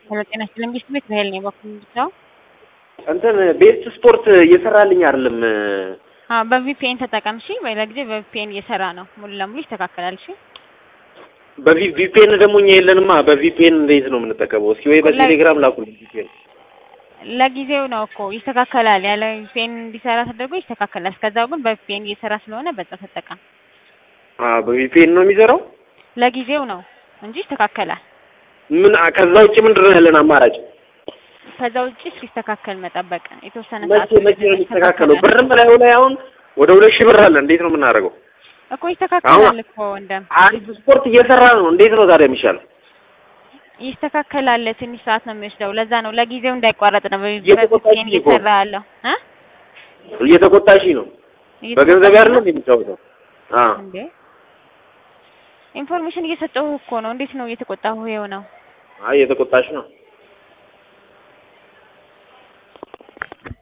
ሄሎ ጤና ይስጥልኝ ቢስት ቤት በሄል ነው በኩል ነው እንትን ቤስት ስፖርት እየሰራልኝ አይደለም። አዎ በቪፒኤን ተጠቀም እሺ። በሌላ ጊዜ በቪፒኤን እየሰራ ነው ሙሉ ለሙሉ ይስተካከላል። እሺ በቪፒኤን ደግሞ እኛ የለንማ። በቪፒኤን እንዴት ነው የምንጠቀመው? እስኪ ወይ በቴሌግራም ላኩልኝ ቪፒኤን። ለጊዜው ነው እኮ ይስተካከላል። ያለ ቪፒኤን እንዲሰራ ተደርጎ ይስተካከላል። እስከዛው ግን በቪፒኤን እየሰራ ስለሆነ በዛ ተጠቀም። አዎ በቪፒኤን ነው የሚሰራው። ለጊዜው ነው እንጂ ይስተካከላል። ምን ከዛ ውጭ ምንድን ነው ያለን አማራጭ? ከዛ ውጭ እስኪስተካከል መጠበቅ የተወሰነ መቼ ሰዓት መቼ ነው የሚስተካከለው? ብርም በላዩ ላይ አሁን ወደ ሁለት ሺህ ብር አለ። እንዴት ነው የምናደርገው? እኮ ይስተካከላል እኮ እንደም አሪፍ ስፖርት እየሰራ ነው። እንዴት ነው ታዲያ የሚሻለው? ይስተካከላል። ትንሽ ሰዓት ነው የሚወስደው። ለዛ ነው ለጊዜው እንዳይቋረጥ ነው እየተቆጣች በቪፒኤን እኮ። እየሰራ ያለው እ እየተቆጣሽ ነው። በገንዘብ ያለ ነው የሚጫወተው። አዎ እንዴ ኢንፎርሜሽን እየሰጠሁ እኮ ነው። እንዴት ነው እየተቆጣሁ የሆነው? አይ እየተቆጣሽ ነው።